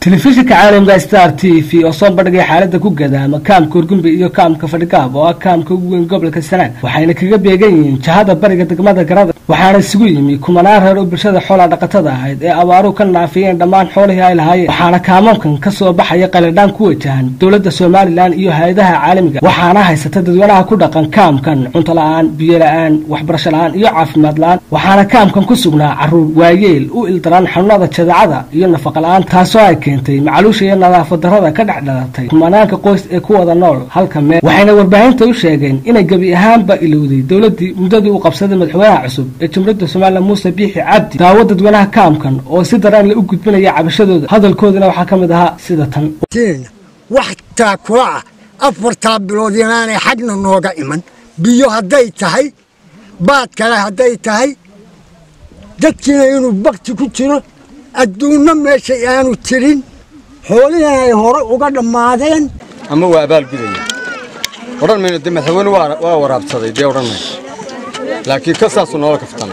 telefishinka caalamka star t v oo soo bandhigay xaalada ku gadaama kaamka urgumbi iyo kaamka fadhigaab oo ah kaamka ugu weyn gobolka sanaag waxayna kaga beegan yihiin jahada bariga degmada garada waxaana isugu yimi kumanaan reer oo bulshada xoolaa dhaqatada ahayd ee abaaruhu ka naafiyeen dhammaan xoolihii ay lahaayeen waxaana kaamamkan kasoo baxaya qalidhaan ku wajahan dowladda somalilan iyo hay-adaha caalamiga waxaana haysata dadweynaha ku dhaqan kaamkan cunto la-aan biyo la-aan waxbarasho la-aan iyo caafimaad la-aan waxaana kaamkan ku sugnaa caruur waayeel u ildaran xanuunada jadeecada iyo nafaqa la-aan taasoo ay keentay macaluusha iyo nadaafad darada ka dhex dhalatay kumanaanka qoys ee ku wada nool halka meel waxayna warbaahinta u sheegeen inay gebi ahaanba ilowday dowladii muddadii uu qabsaday madaxweynaha cusub ee jamhuuriyadda somalilan muuse biixi cabdi daawo dadweynaha kaamkan oo si daraan la u gudbinaya cabashadooda hadalkoodana waxaa ka mid ahaa sida tan wax taakula ah afartaa bilood inaanay xagna nooga iman biyo hadday tahay baad kale hadday tahay dadkiina inuu bakti ku jiro adduunno meesha aanu jirin xoolihina ay hore uga dhammaadeen ama waa abaalgudaya odhan mayno de madaxweyne waa waraabsaday dee odhan mayno laakiin ka saasuu noola kaftan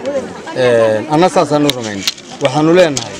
anna saasaanu rumayn waxaannu leenahay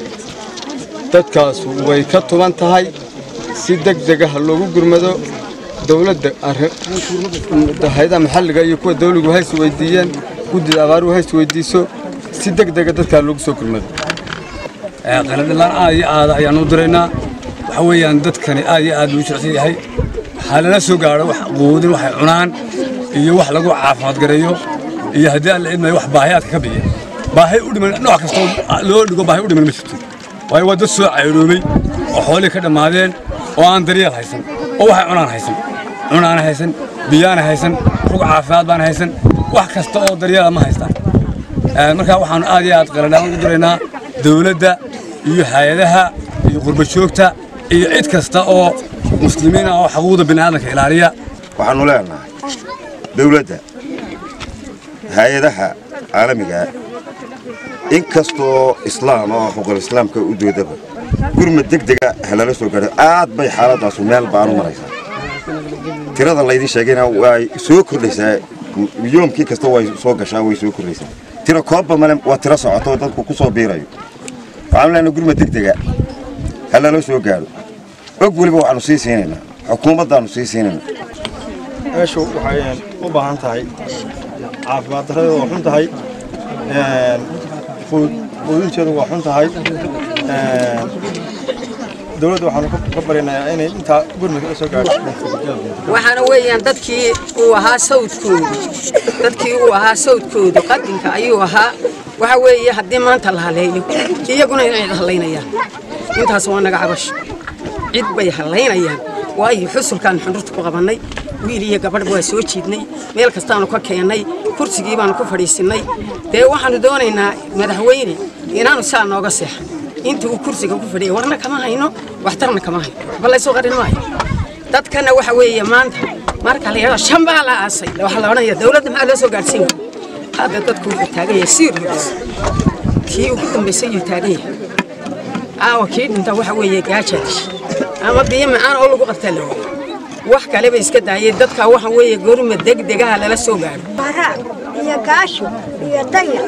dadkaasu way ka tuban tahay si deg degaha loogu gurmado dowladda hayadaha maxalliga iyo kuwa dawligu hays weydiiyeen guddida abaaruhu hays weydiiso si deg dega dadkaa loogu soo gurmado qaladilaan aad iyo aada ayaan u diraynaa waxa weeyaan dadkani aad iyo aad luu jecsan yahay waxaa lala soo gaadho wax quudin waxay cunaan iyo wax lagu caafimaad gareeyo iyo haddii aan la idmayo wax baahiyaadka ka biya baahi u dhiman nooc kastoo loo dhigo baahi u dhiman ma jirto waayo waa dad soo cayroomay oo xoolihii ka dhammaadeen oo aan daryeel haysan oo waxay cunaan haysan cunaana haysan biyaana haysan rug caafimaad baana haysan wax kasta oo daryeela ma haystaan markaa waxaanu aad iyo aad qaladhaan ugu diraynaa dawladda iyo hay-adaha iyo qurbajoogta iyo cid kasta oo muslimiin ah oo xuquuqda bini'aadanka ilaaliya waxaannu leenahay dawladda hay-adaha caalamiga in kastoo islaam oo xuquuqul islaamka u doodaba gurmad deg dega halala soo gaadho aad bay xaaladaasu meel baanu maraysaa tirada laydin sheegayna way soo kordhaysaa yoomkii kasta way soo gashaa way soo kordhaysaa tiro koobba male waa tiro socoto dadku ku soo biirayo waxaanu leenahay gurmad deg dega halala soo gaadho og weliba waxaanu sii siinaynaa xukuumaddaannu sii siinaynaa meeshu waxay u baahan tahay caafimaad darradeedu waa xun tahay quudinteedu waa xun tahay dowladda waxaanu ka barinayaa inay intaa gurmudka la soo gaadho waxaana weeyaan dadkii uu ahaa sawdkoodu dadkii uu ahaa sawdkoodu qadinka ayuu ahaa waxa weeye haddii maanta la haleeyo iyaguna inay hallaynayaan intaas waa naga cabasho cid bay hallaynayaan waayo xusulkaan xundurta ku qabannay wiil iyo gabadh waa soo jiidnay meel kastaanu ka keennay kursigii baanu ku fadhiisinnay dee waxaannu doonaynaa madaxweyne inaanu saa nooga seexan intii uu kursiga ku fadhiyay warna kama hayno waxtarna kama hayno waxba laysoo qarin maayo dadkana waxa weeye maanta marka la yidhahdo shan baa la aasay waxaa la odhanaya dawladda maxaa loo soo gaadhsiin hadda dadku wuxuu taagan yahay serious kii ugu dambaysay yuu taagan yahay aawa kii dhinta waxa weeye gaajadish ama biyo macaan oo lagu qabtaa la waayo wax kaleba iska daayay dadka waxa weeye gorma degdegaha lala soo gaadho iyo gaasho iyo dayar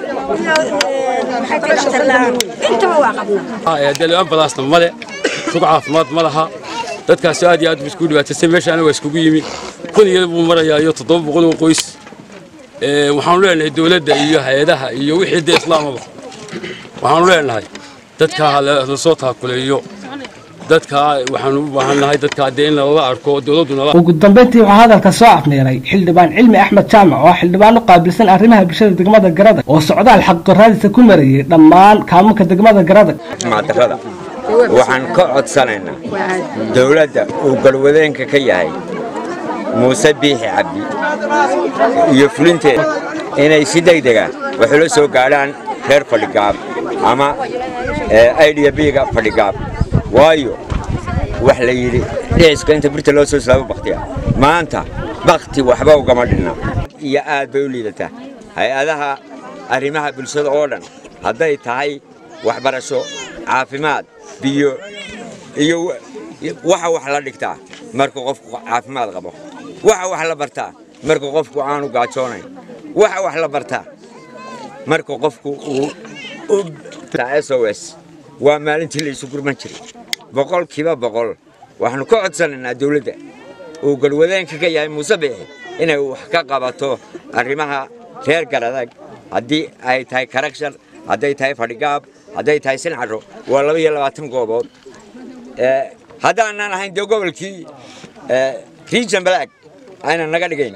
iyo intaba waa qabnaa ambalaasna male rug caafimaad ma laha dadkaasi aad iyo aad buu isku dhibaataysay meeshaana waa iskugu yimid kun iyada buu marayaa iyo toddoba boqol oo qoys waxaanu leenahay dowladda iyo hay-adaha iyo wixii dee islaamaba waxaanu leenahay dadka la soo taakuleeyo dadka waxaanu u baahannahay dadka dee in lala arko dowladduna ugu dambayntii waxaa hadalka soo afneeray xildhibaan cilmi axmed jaamac oo xildhibaan u qaabilsan arrimaha bulshada degmada garada oo socdaal xaqdarraadiisa ku marayay dhammaan kaamunka degmada garada darada waxaan ka codsanaynaa dowladda uu galwadeenka ka yahay muuse biixi cabdi iyo fulinteeda inay si degdega waxula soo gaadhaan reer fadhigaab ama aidiya biiga fadhigaab waayo wax la yidhi dhiciska inta birta loo soo islaamo bakhtiya maanta bakhti waxba ugama dhinna iyo aad bay u liidataa hay-adaha arrimaha bulshada oo dhan hadday tahay waxbarasho caafimaad biyo iyo waxa wax la dhigtaa marka qofku caafimaad qabo waxa wax la bartaa marka qofku aanu gaajoonayn waxa wax la bartaa marka qofku uu s o s waa maalintii la isu gurman jiray boqolkiiba boqol waxaanu ka codsanaynaa dawladda uu galwadeenka ka yahay muuse biixi inay wax ka qabato arrimaha reer garadag haddii ay tahay karakshan hadday tahay fadhigaab hadday tahay sincaro waa laba iyo labaatan goobood haddaanan ahayn dee gobolkii region balaag aynan naga dhigayn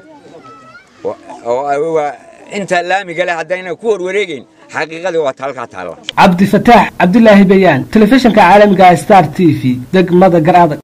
oo inta laamiga leh haddayna ku warwareegayn xaqiiqadii waa taalkaa taalla cabdifataax cabdilaahi bayaan telefishinka caalamiga star t v degmada gar adag